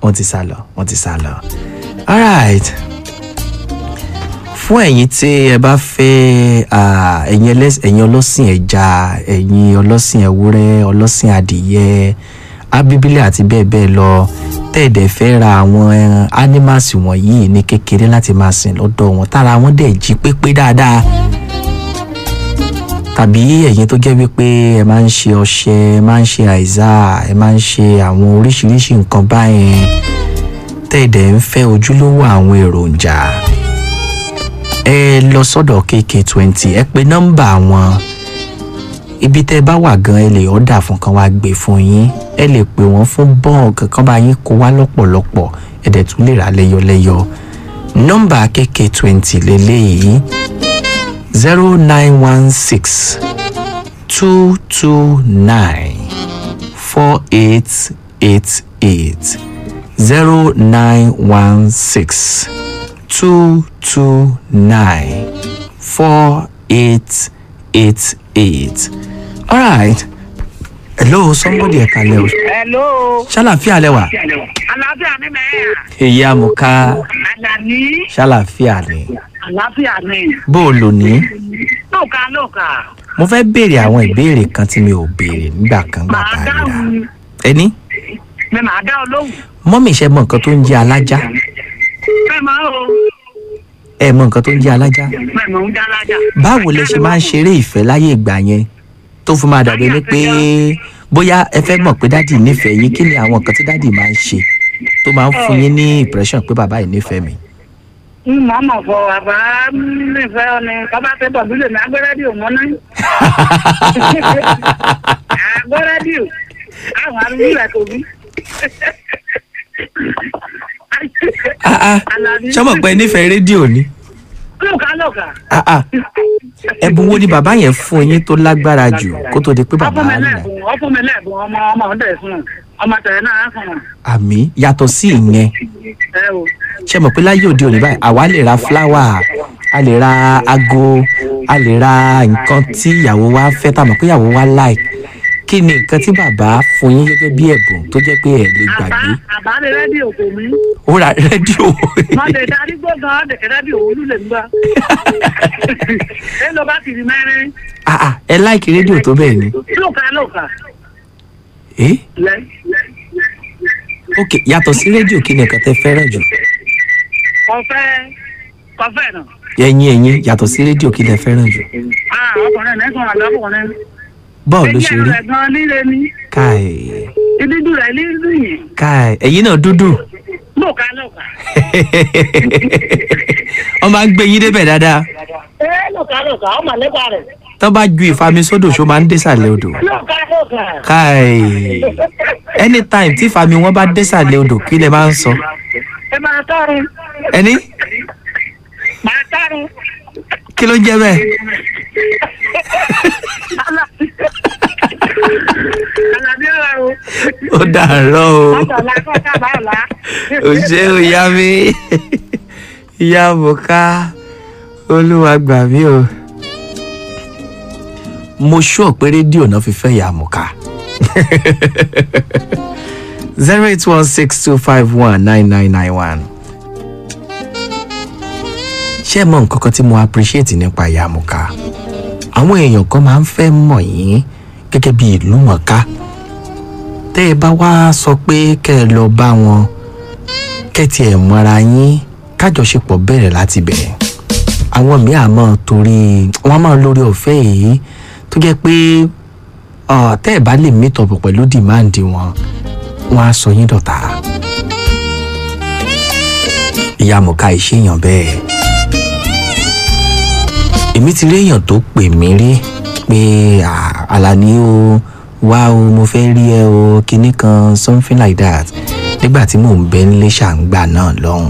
wọ́n ti sá lọ wọ́n ti sá lọ alright fún ẹ̀yin tí ẹ bá fẹ́ ah, ẹ̀yin ẹlẹ́s- ẹ̀yin ọlọ́sìn ẹja ẹ̀yin ọlọ́sìn ewúrẹ́ ọlọ́sìn adìyẹ abíbílẹ̀ àti bẹ́ẹ̀ bẹ́ẹ̀ lọ tẹ́ẹ̀dẹ̀ fẹ́ ra àwọn ẹran animals wọ̀nyí ní kékeré láti máa sìn lọ́dọ̀ wọn tára wọn dẹ̀ jí pépé dáadáa tàbí ẹ̀yin tó jẹ́ wípé ẹ máa ń ṣe ọṣẹ ẹ máa ń ṣe àìsà ẹ máa ń ṣe àwọn oríṣiríṣi nǹkan báyẹn tẹ́ẹ̀dẹ̀ ń fẹ́ ojúlówó àwọn èròjà ẹ lọ sọ́dọ̀ kk twenty ẹ pe nọ́mbà wọn ibi tẹ́ ẹ bá wà gan ẹ lè ọ̀dà fún kan wá gbé fún yín ẹ lè pè wọ́n fún bọ́ọ̀gì kan bá yín kó wá lọ́pọ̀lọpọ̀ ẹ dẹ̀ tún lè rà lẹ́yọlẹ́yọ nọ́mbà kk twenty lélẹ́yìí zero nine one six two two nine four eight eight eight zero nine one six two two nine four eight eight eight. All right. Hello, somebody ẹ kalẹ̀ o. Hello. Ṣàlàfíà lẹ́wà. Àlàáfíà ni mẹ́ẹ̀. Èyí àmùká Àlàní. ṣàlàfíà ni. Àlàáfíà ni. Bó o lò ní? Lóòka lóòka. Mo fẹ́ béèrè àwọn ìbéèrè kan tí mi ò béèrè nígbà kan gbà Màá tá a ríra. dáhùn. Ẹni, Mi màá dá ọ lóhùn. mọ́mì ṣe mọ nǹkan tó ń jẹ́ alájá. Bẹ́ẹ̀ máa o. Ẹ mọ nǹkan tó ń jẹ́ alájá. Bẹ́ẹ̀ mò ń dá lájà. Báwo lẹ ṣe máa ń ṣeré ìfẹ́ láyé ìgbà yẹn tó fi máa dàbí ní pé bóyá ẹ fẹ́ mọ̀ pé dádì nífẹ̀ẹ́ yín kí ni àwọn nǹkan tí dádì máa ń ṣe tó máa ń fún yín ní impression pé bàbá yìí nífẹ̀ẹ́ mi. Màá mọ̀ fọ àbá nífẹ̀ẹ́ ọ ni kábà tẹ́ bọ̀ bílẹ̀ ní agbẹ́rẹ́dì òun náà. Agbẹ́rẹ́dì ò. Àwọn arúgbó rẹ̀ kò bí. Ah, ah, ṣé mọ̀ pé ẹ nífẹ̀ẹ́ rédíò ni? Lóòka lóòka. Ah, ah. Ẹ̀bùn wo ni bàbá yẹn fún yín tó lágbára jù kó tó di pé bàbá Ọfún mi rìn rìn? lẹ́bùn, ọfún mi lẹ́bùn ọmọ ọmọ ọ̀dẹ̀ fún un. Ọmọ tẹ̀lé náà á fún un. Àmì yàtọ̀ sí ìyẹn Ẹ o. ṣe mọ̀ pé láyé òde òní báyìí àwa lè ra fúláwà a lè ra aago a lè ra nǹkan tí ìyàwó wa fẹ́ tá a mọ̀ pé ìyàwó wa like kí ni nǹkan tí bàbá fún yín gẹ́gẹ́ bí ẹ̀bùn tó jẹ́ pé ẹ̀ lè Àbá gbàgbé àbá lè rẹ́díò kò mí. ó ra rédíò Wọ́n lè darí gbọ́ngàn dèkè rẹ́díò olú lè ń gbà. Ẹ lọ bá kiri mẹ́rin. Ah, ah, ẹ láìkí rédíò tó bẹ́ẹ̀ ni Lóòka lóòka. Eh? Lẹ́. ok yàtọ̀ sí rédíò kí ni nǹkan tẹ́ fẹ́ràn jù Kọfẹ́ kọfẹ́ náà. ẹ̀yin ẹ̀yin yàtọ̀ sí rédíò kí lẹ fẹ́ràn jù Ah ọkùnrin ẹ̀ nẹ́sàn àgbàkùnrin. bọ́ọ̀ ló ṣe rí rẹ̀ gan líle ni. káì Ìdíjú rẹ̀ líle yìí. káì ẹ̀yin náà dúdú Lóòka lóòka. wọ́n máa ń gbé yín débẹ̀ dáadáa Ẹ lóòka lóòka, ọmọ nípa rẹ̀. tó bá ju ìfami sódò ṣó máa ń désàlẹ̀ odò Lóòka lóòka. káì anytime tí ìfami wọn bá désàlẹ̀ odò kí lẹ máa ń sọ Ẹ máa tọrun. ẹni Máa tọrun. kí ló ń jẹ́ bẹ́ẹ̀ Àlàbí ọ̀rọ̀ o. ó dàárọ̀ o Látọ̀lá kọ́ sábà ọ̀la. ò ṣe ò yá mi ìyá bùká olúwa gbà mí o. mo ṣọ́ pé rédíò náà fi fẹ́ ìyá àmùká zero eight one six two five one nine nine nine one. ṣé ẹ mọ nǹkan kan tí mo appreciate nípa ìyá àmùká àwọn èèyàn kan máa ń fẹ́ mọ̀ yín gẹ́gẹ́ bí ìlú mọ̀ká tẹ́ ẹ bá wá sọ pé kẹ́ ẹ lọ bá wọn kẹ́tì ẹ̀ mọ́ra yín kájọṣepọ̀ bẹ̀rẹ̀ láti bẹ̀rẹ̀ àwọn míì àmọ́ torí wọ́n máa lórí ọ̀fẹ́ yìí tó jẹ́ pé ah, tẹ́ ẹ bá lè meet up pẹ̀lú demand wọn wọ́n á sọ yín dọ̀tá ìyá mọ̀ká ìṣèyàn bẹ́ẹ̀ èmi ti rí èèyàn tó pè mí rí pé "Ah, Àlàní o wá o mo fẹ́ rí ẹ o kinní kan something like that nígbà tí mò ń bẹ nílé ṣàǹgbà náà lọ́hùn.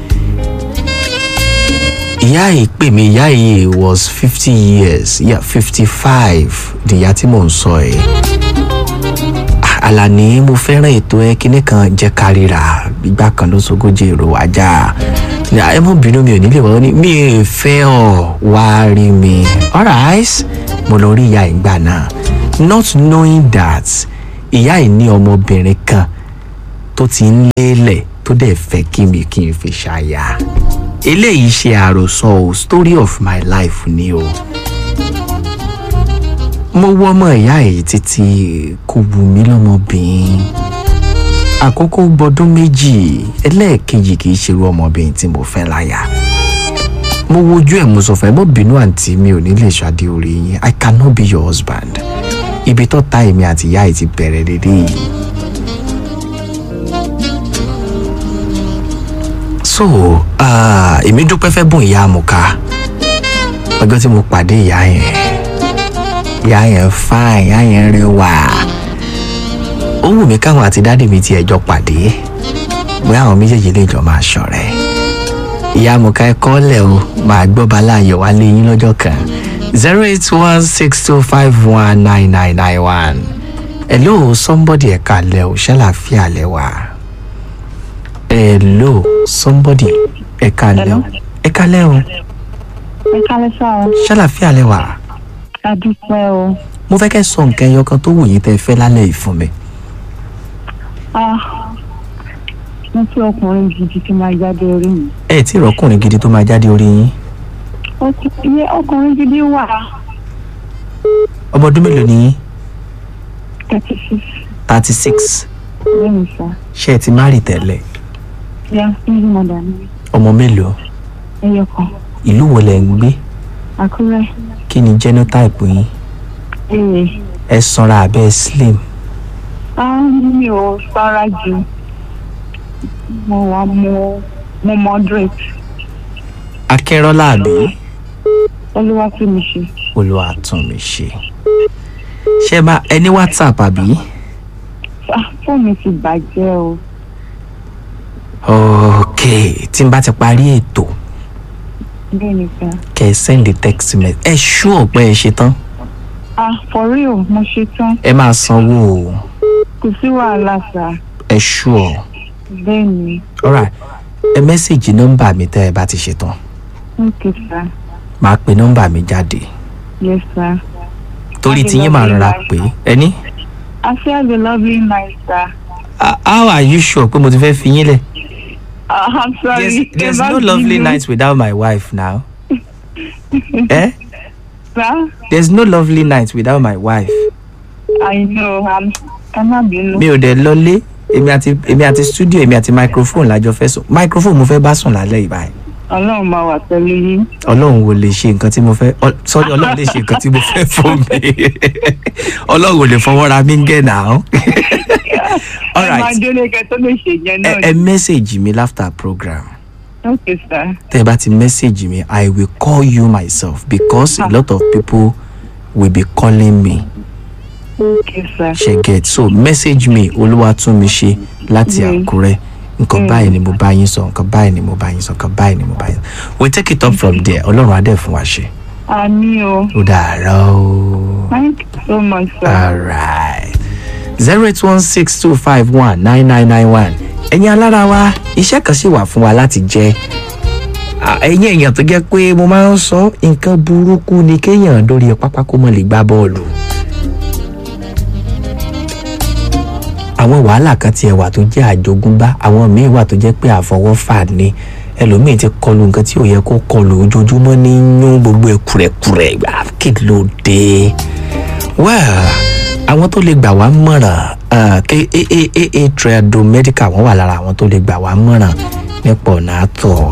ìyá yìí pè mí ìyá yìí was fifty years yeah, fifty five nìyá tí mò ń sọ ẹ̀. "Ah, Àlàní mo fẹ́ràn ètò ẹ kinní kan jẹ́ kárìíra ìgbà kan ló sogójì èrò ajá ẹ mọ bínú mi ò nílé wọn ní mi ò fẹ́ ọ wá rí mi alright mo lọ rí ìyá ìgbà náà not knowing that ìyá yìí ní ọmọbìnrin kan tó ti ń lélẹ̀ tó dẹ̀ fẹ́ kí mi kí n fi ṣàyà eléyìí ṣe àròsọ o story of my life ni o mo wọ́ ọmọ ìyá èyí títí kò wù mí lọ́mọbìnrin àkókò gbọdún méjì ẹlẹ́ẹ̀kejì kì í ṣerú ọmọbìnrin tí mo fẹ́ láyà mo wojú ẹ̀ mo sọ fún ẹ mọ́ bínú àǹtí mi ò ní lè ṣàdé orí yín i cannot be your husband ibi tó ta èmi àti ìyá yìí ti bẹ̀rẹ̀ dédé yìí. so ah, èmi dúpẹ́ fẹ́ bùn ìyá àmùká ọjọ́ tí mo pàdé ìyá yẹn ìyá yẹn fine ìyá yẹn rẹwà ó wù mí káwọn àti dáàdì mi tiẹ̀ jọ pàdé bóyá àwọn méjèèjì lè jọ máa ṣọ̀rẹ́ ìyá àmùká ẹ kọ́lẹ̀ o máa gbọ́ balá ayọ̀ wá lé yín lọ́jọ́ kan zero eight one six two five one nine nine nine one hello somebody ẹ̀ka lẹ̀ o ṣàlàfíà lẹ̀ wá hello somebody ẹ̀ka lẹ̀ o ẹ̀ka lẹ̀ o ẹ kálẹ́ sá o ṣàlàfíà lẹ̀ wá a dúpẹ́ o mo fẹ́ kẹ́ sọ nǹkan ẹyọ kan tó wù yín tẹ́ ẹ fẹ́ lálẹ́ yìí fún mi ah mo fi ọkùnrin gidi tí máa jáde orí mi ẹ tí ìrọ́kùnrin gidi tó máa jáde orí yín Ọkù- iye ọkùnrin gidi wà ọmọ ọdún mélòó ni yín thirty six thirty six lẹ́yìn sá ṣé ẹ ti má rì tẹ́lẹ̀ ya single mother ni ọmọ mélòó ẹyọ kan ìlú wo lẹ̀ ń gbé àkúrẹ́ kí ni genotype yín ee ẹ sanra abẹ́ slim ah mi ò sára jù mo wà mo mo moderate akẹ́rọ́lá àbí olúwa tí mi ṣe olúwa tún mi ṣe ṣé bá ẹ ní whatsapp àbí ah fóònù mi ti bàjẹ́ o ok tí n bá ti parí ètò bẹ́ẹ̀ ni sá kẹ́ ẹ send the text message ẹ ṣú ọ̀pẹ ẹ ṣe tán ah for real mo ṣe tán ẹ máa sanwó o kò sí wàhálà sá ẹ ṣú ọ bẹ́ẹ̀ ni alright ẹ mẹ́sẹ̀gì nọ́mbà mi tẹ́ ẹ bá ti ṣe tán ok sá máa pe nọ́mbà mi jáde yes sá. torí Have a tí yín máa lovely rọra night. pé ẹni I say have a lovely night, sir. Ah, how are you sure pé mo ti fẹ́ fi yín lẹ̀ Uh, I'm sorry. there's, there's Never no lovely been you, night without my wife now eh Sir, there's no lovely night without my wife I know. I'm. I'm not being. mi ò dẹ̀ lọlé èmi àti èmi àti studio èmi àti microphone lájọ fẹ́ sùn microphone mo fẹ́ bá sùn lálẹ́ yìí báyìí Ọlọ́run máa wà pẹ̀lú yín. ọlọ́run ò lè ṣe nǹkan tí mo fẹ́ ọ- sorry ọlọ́run lè ṣe nǹkan tí mo fẹ́ fún mi ọlọ́run ò lè fọwọ́ ra mí ń gẹ̀ náà Ẹ alright máa délé kẹ tó lè ṣe yẹn ẹ náà. ẹ mẹ́sẹ̀gì mi after program Okay, sir. tẹ́ ẹ bá ti mẹ́sẹ̀gì mi i will call you myself because a lot of people will be calling me Okay, sir. ṣe get so message me olúwatúnmiṣe láti Mm. àkúrẹ́ nǹkan Mm. báyìí ni mo bá yín sọ nǹkan báyìí ni mo bá yín sọ nǹkan báyìí ni mo bá yín sọ we take it up from there ọlọ́run adé fún wa ṣe Àmì o. ó dàárọ̀ o. Thank you so much, sir. alright zero eight one six two five one nine nine nine one ẹ̀yin alára wa iṣẹ́ kan sì wà fún wa láti jẹ́ À, ẹ̀yin èèyàn tó jẹ́ pé mo máa ń sọ nǹkan burúkú ni kéèyàn dórí pápá kó mọ̀ lè gbá bọ́ọ̀lù. àwọn wàhálà kan tiẹ̀ wà tó jẹ́ àjogúnbá àwọn míì wà tó jẹ́ pé àfọwọ́fà ni ẹlòmíì ti kọlu nǹkan tí ò yẹ kó kọlu ojoojúmọ́ ní yún gbogbo ẹ̀ kúrẹ̀kúrẹ̀ gbà kí ló dé well àwọn tó lè gbà wá mọ̀ràn ah, ké aaa trado medical wọ́n wà lára àwọn tó lè gbà wá mọ̀ràn nípa ọ̀nà àtọ̀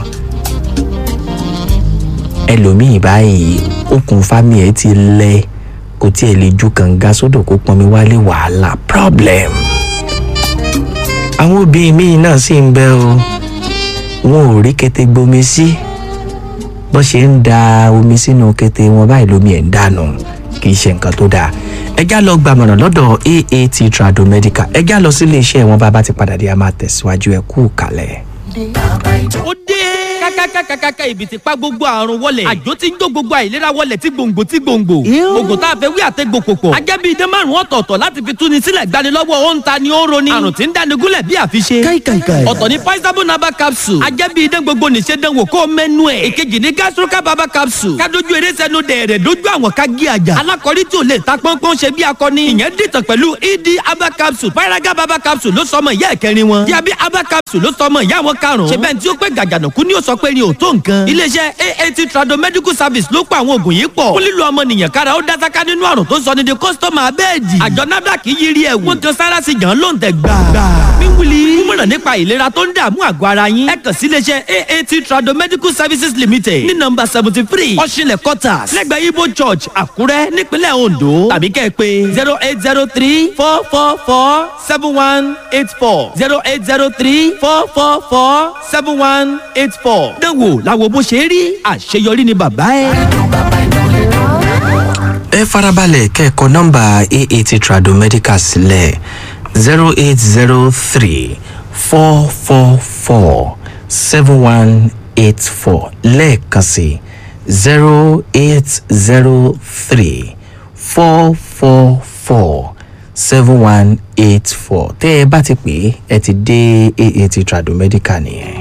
ẹlòmíì báyìí okùn fámì ẹ̀ ti lẹ kò tiẹ̀ lè ju kànga sódò kó pọnmi wálé wàhálà problem àwọn obìnrin míì náà sì ń bẹ o wọn ò rí kété gbomi sí bó ṣe ń da omi sínú kété wọn báyìí lómi ẹ̀ ń dànù kì í ṣe nǹkan tó dáa ẹjá lọ gbàmọ̀ràn lọ́dọ̀ aat trado medical ẹjá lọ sí iléeṣẹ́ wọn bá bá ti padà dé a máa tẹ̀síwájú ẹ kú kalẹ̀. ó dé. ká kákákákákáká ibi ti pa gbogbo àrùn wọlẹ̀ àjò ti ń jó gbogbo àìlera wọlẹ̀ tí gbòǹgbò tí gbòǹgbò oògùn tá a fẹ́ wí àtẹ́gbò pòpọ̀ ajẹ́bí idẹ márùn ọ̀tọ̀ọ̀tọ̀ láti fi túni sílẹ̀ gbanilọ́wọ́ ó ń ta ni ó ń roni àrùn tí ń dáni gúnlẹ̀ bí àfiṣe káìkàìkàì. ọ̀tọ̀ ni paisabo naba capsule ajẹ́bí idẹ gbogbo nìṣe dánwò kó mẹ́nu ẹ̀ èkejì ni gastroca baba capsule kádojú eré sẹ́nu dẹ̀rẹ̀ dojú àwọn ká gé àjà alákọ̀rí tí ò lè ta pọ́npọ́n ṣe bí akọni ìyẹn dìtàn pẹ̀lú ed aba capsule paraga baba capsule ló sọmọ ìyá ẹ̀kẹrin wọn diabi aba capsule ló sọmọ ìyá wọn karùn-ún ṣe bẹ́ẹ̀ tí ó pé gàgànàkú ni ó sọ pé ni ò tó nǹkan iléeṣẹ́ aat trado medical service ló pa àwọn oògùn yìí pọ̀ fún lílo ọmọnìyàn kára ó dásáká nínú àrùn tó sọ ní di kọ́sítọ́mà abẹ́ẹ̀dì àjọ nafdac yiri ẹ̀wù wọ́n kan sára sí yàn ló ń tẹ̀ gbà. wíwúli mímọ̀ràn nípa ìlera tó ń dààmú àgọ́ ara yín ẹ kàn sí iléeṣẹ́ aat trado medical services limited ní nọmba seventy three ọ̀ṣinlẹ̀ quarters lẹ́gbẹ̀ẹ́ ibo church àkúrẹ́ nípínlẹ̀ ondo tàbí kẹ́ ẹ pé zero eight zero three four four four seven one eight four zero eight zero three four four four seven one eight four. dánwò làwọn bó ṣe rí àṣeyọrí ni bàbá ẹ. ẹ farabalẹ̀ kẹ́ẹ̀kọ́ nọ́mbà aat trado medical sílẹ̀ zero eight zero three four four four seven one eight four lẹ́ẹ̀kan sí zero eight zero three four four four seven one eight four tẹ́ ẹ bá ti pè é ẹ ti dé aat trado medical nìyẹn.